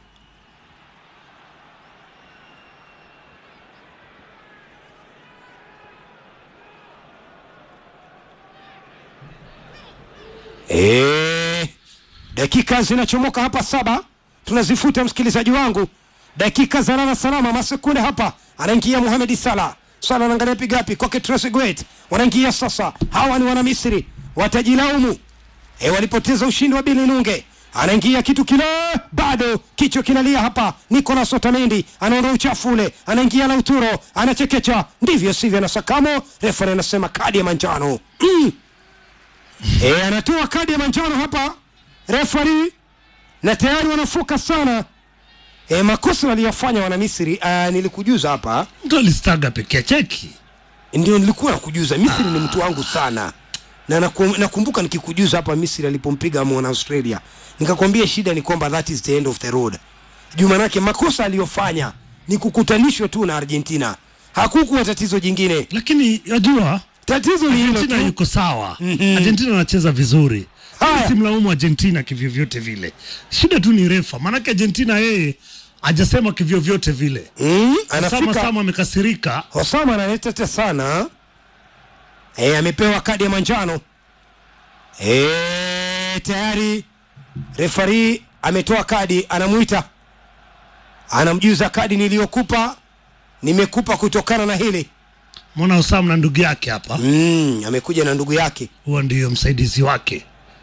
Eh, dakika zinachomoka hapa saba tunazifuta msikilizaji wangu dakika za lala salama masekunde hapa anaingia Mohamed Salah sana anaangalia pigapi kwake Trezeguet wanaingia sasa hawa ni wana Misri watajilaumu e, walipoteza ushindi wa Bili Nunge anaingia kitu kile bado kichwa kinalia hapa Nicolas Otamendi anaondoa uchafu ule anaingia Lautaro anachekecha ndivyo sivyo na Sakamo refa anasema kadi ya manjano mm. e, anatoa kadi ya manjano hapa refari na tayari wanafoka sana e, makosa waliyofanya wana Misri uh, nilikujuza hapa mtu alistaga pekee cheki ndio nilikuwa nakujuza Misri ni mtu wangu sana na naku- nakumbuka nikikujuza hapa Misri alipompiga mwana Australia nikakwambia shida ni kwamba that is the end of the road juu manake makosa aliyofanya ni kukutanishwa tu na Argentina hakukuwa tatizo jingine lakini yajua tatizo ni hilo Argentina tu yuko sawa Argentina anacheza vizuri Haya. simlaumu Argentina kivyovyote vile shida tu ni refa maanake Argentina yeye ajasema kivyovyote vile mm, sama anafika sama amekasirika Osama analetete sana e, amepewa kadi ya manjano e, tayari refari ametoa kadi anamwita anamjuza kadi niliyokupa nimekupa kutokana na hili mwana Osam na ndugu yake hapa mm, amekuja na ndugu yake huwa ndiyo msaidizi wake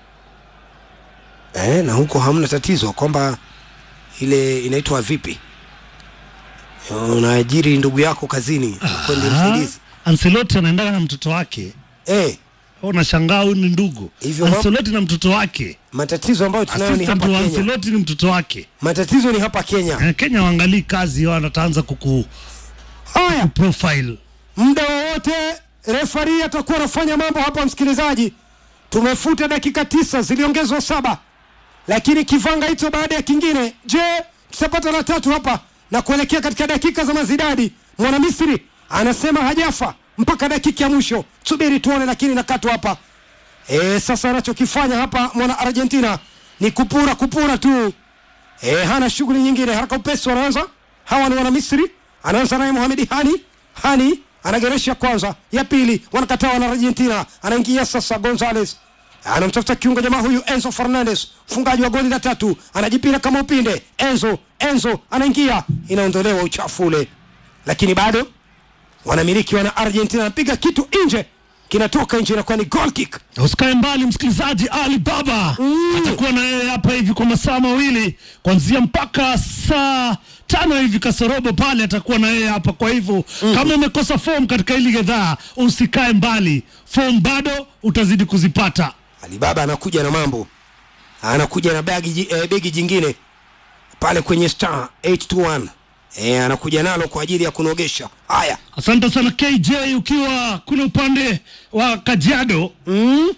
e, na huko hamna tatizo kwamba ile inaitwa vipi unaajiri ndugu yako kazini kwende msaidizi Ancelotti anaendana na mtoto wake e, unashangaa huyu ni ndugu Hivyo ma- Ancelotti na mtoto wake matatizo ambayo tunayo ni assistant hapa wa Kenya Ancelotti ni mtoto wake matatizo ni hapa Kenya Eh, Kenya waangalii kazi wao wataanza kuku haya profile muda wowote refari atakuwa anafanya mambo hapa msikilizaji tumefuta dakika tisa ziliongezwa saba lakini kivanga hicho baada ya kingine je tutapata la tatu hapa na kuelekea katika dakika za mazidadi mwana misri anasema hajafa mpaka dakika ya mwisho subiri tuone lakini nakatwa hapa e, sasa anachokifanya hapa mwana argentina ni kupura kupura tu e, hana shughuli nyingine haraka upesi wanaanza hawa ni wana misri anaanza naye mohamedi hani hani anageresha kwanza ya pili wanakataa wana argentina anaingia sasa gonzales anamtafuta kiungo jamaa huyu enzo fernandez mfungaji wa goli la tatu anajipira kama upinde enzo enzo anaingia inaondolewa uchafu ule lakini bado wanamiliki wana argentina anapiga kitu nje kinatoka nje inakuwa ni goal kick usikae mbali msikilizaji ali baba atakuwa na yeye hapa hivi kwa masaa mawili kuanzia mpaka saa tano hivi kasorobo pale atakuwa na yeye hapa kwa hivyo kama umekosa form katika hili gedhaa usikae mbali form bado utazidi kuzipata alibaba anakuja na mambo anakuja na bagi, ji- eh, begi jingine pale kwenye star 821 eh, anakuja nalo kwa ajili ya kunogesha haya asante sana kj ukiwa kule upande wa kajiado mm?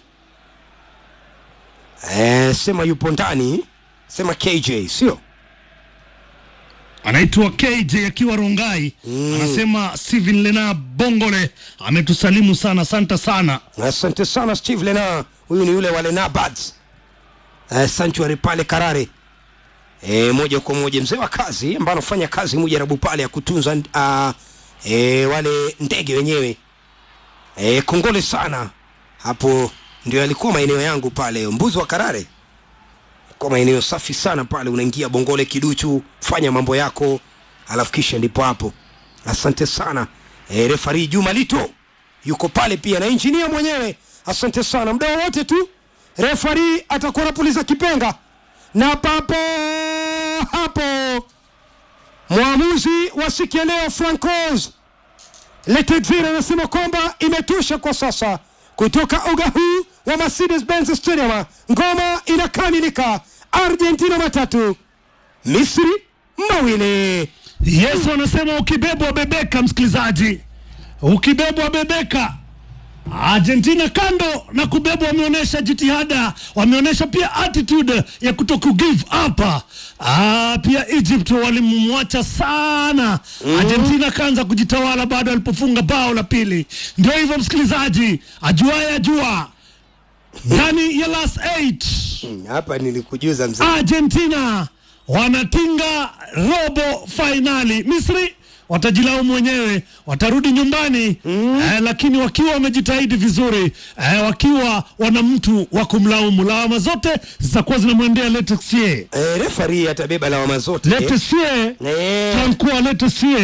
eh, sema yupo ndani sema kj sio anaitwa KJ akiwa Rongai anasema Steven Lena Bongole ametusalimu sana, asante sana. asante sana steve lena huyu ni yule wa lena Birds. eh, sanctuary pale karare e, moja kwa moja mzee wa kazi ambaye anafanya kazi mujarabu pale ya kutunza uh, e, wale ndege wenyewe e, kongole sana hapo ndio alikuwa maeneo yangu pale mbuzi wa karare kwa maeneo safi sana pale unaingia bongole kiduchu fanya mambo yako alafu kisha ndipo hapo asante sana e, refari juma lito yuko pale pia na injinia mwenyewe asante sana muda wowote tu refari atakuwa anapuliza kipenga na papo hapo mwamuzi wa siku ya leo francos letedzir anasema kwamba imetosha kwa sasa kutoka uga huu wa mercedes benz stadium ngoma inakamilika argentina matatu misri mawili Yesu anasema ukibebwa bebeka, msikilizaji, ukibebwa bebeka. Argentina kando na kubebwa, wameonyesha jitihada, wameonyesha pia attitude ya kuto ku give up. Ah, pia Egypt walimwacha sana Argentina kaanza kujitawala baada alipofunga bao la pili. Ndio hivyo msikilizaji, ajuaye ajua ndani ya last eight hapa nilikujuza mzee Argentina wanatinga robo fainali. Misri watajilaumu wenyewe, watarudi nyumbani mm. eh, lakini wakiwa wamejitahidi vizuri eh, wakiwa wana mtu wa kumlaumu. Lawama zote zitakuwa zinamwendea Letessier. e, refari atabeba lawama zote Letessier Eh, Francois Letessier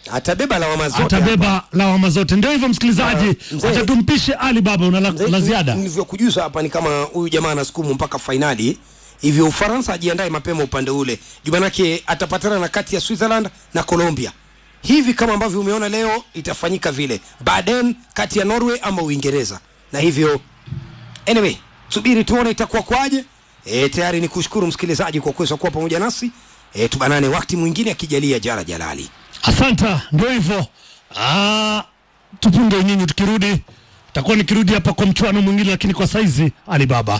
atabeba lawama zote atabeba lawama zote. Ndio hivyo msikilizaji, Ah, mzee. acha tumpishe Ali Baba. Una la, Mzee, la ziada? nilivyokujuza hapa ni kama huyu jamaa anasukumu mpaka fainali hivyo ufaransa ajiandae mapema upande ule jumanake atapatana na kati ya switzerland na colombia hivi kama ambavyo umeona leo itafanyika vile baden kati ya norway ama uingereza na hivyo anyway subiri tuone itakuwa kwaje e, tayari ni kushukuru msikilizaji kwa kuweza kuwa pamoja nasi e, tubanane wakati mwingine akijalia jara jalali Asanta, ndio hivyo. Ah, tupunge nyinyi, tukirudi takuwa nikirudi hapa kwa mchuano mwingine, lakini kwa saizi Ali Baba.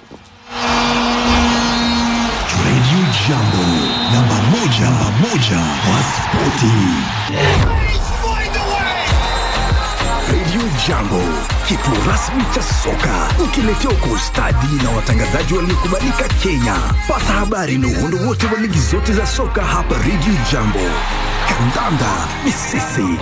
Radio Jambo, namba moja, namba moja kwa spoti. Radio Jambo, kituo rasmi cha soka, ukiletewa kwa ustadi na watangazaji waliokubalika Kenya. Pata habari na uhondo wote wa ligi zote za soka hapa Radio Jambo. Kandanda ni sisi.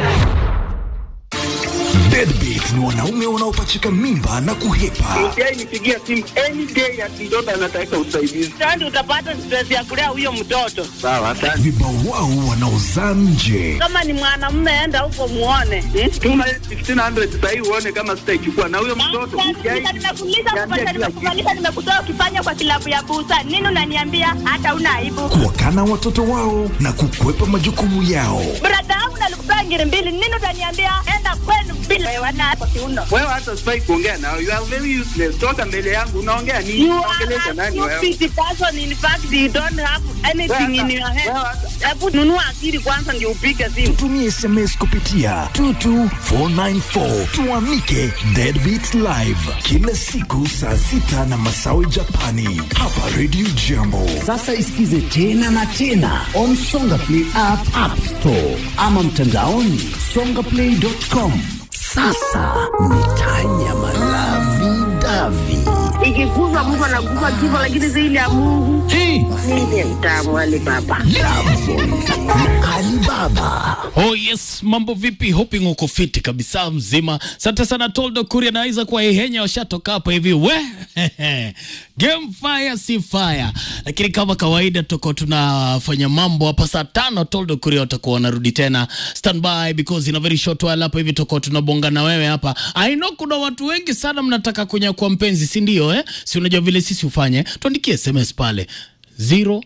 Deadbeat ni wanaume wanaopachika mimba na kuhepa. Yeye nipigia simu any day ati mtoto anataka usaidizi. Sasa utapata stress ya kulea huyo mtoto. Sawa, asante. Vibawao wanaozaa nje. Kama ni mwanamume, enda huko muone. Hmm? Tuma 1500 sasa hivi uone kama sitaichukua na huyo mtoto. Nimekuuliza Niambia kupata, kila kitu. nimekufanyisha, nimekutoa ukifanya kwa kilabu ya busa. Nini unaniambia hata una aibu? kuwakana watoto wao na kukwepa majukumu yao. Brada yangu nalikupea ngiri mbili. Nini utaniambia enda kwenu bila wana kwa kiuno? Wewe hata sifai kuongea nao. You are very useless. Toka mbele yangu unaongea nini? You Unaongelesha are nani a wewe? stupid person. In fact, you don't have anything in your head. Wewe hata- Hebu nunua akili kwanza ndio upige simu. Tumie SMS kupitia 22494 tuamike Deadbeat Live kila siku saa sita na masawe Japani hapa Radio Jambo. Sasa isikize tena na tena on Songa Play app, app store ama mtandaoni songaplay.com. Sasa ni tanyama lavi davi. Ikikufa Mungu anakufa kifo, lakini zaidi ya Mungu mimi mtamu Ali Baba. Alibaba Oh yes, mambo vipi? Hoping uko fiti kabisa mzima. Asante sana Toldo Kuria na Isaac kwa Ihenya washatoka hapa hivi. We game fire si fire, lakini kama kawaida tuko tunafanya mambo hapa saa tano. Toldo Kuria watakuwa wanarudi tena standby because in a very short while hapa hivi tuko tunabonga na wewe hapa. I know kuna watu wengi sana mnataka kunyakua mpenzi, si ndio? Eh, si unajua vile sisi ufanye, tuandikie SMS pale 0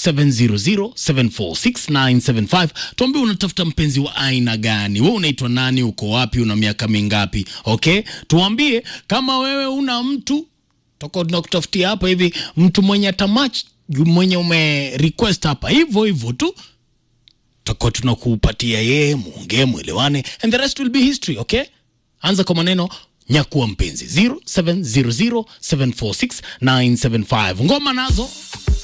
700746975 tuambie unatafuta mpenzi wa aina gani we unaitwa nani uko wapi una miaka mingapi okay tuambie kama wewe una mtu toko tunakutafutia hapa hivi mtu mwenye tamach mwenye ume request hapa hivyo hivyo tu tutakuwa tunakupatia yeye muongee mwelewane and the rest will be history okay anza kwa maneno nyakuwa mpenzi 0700746975 ngoma nazo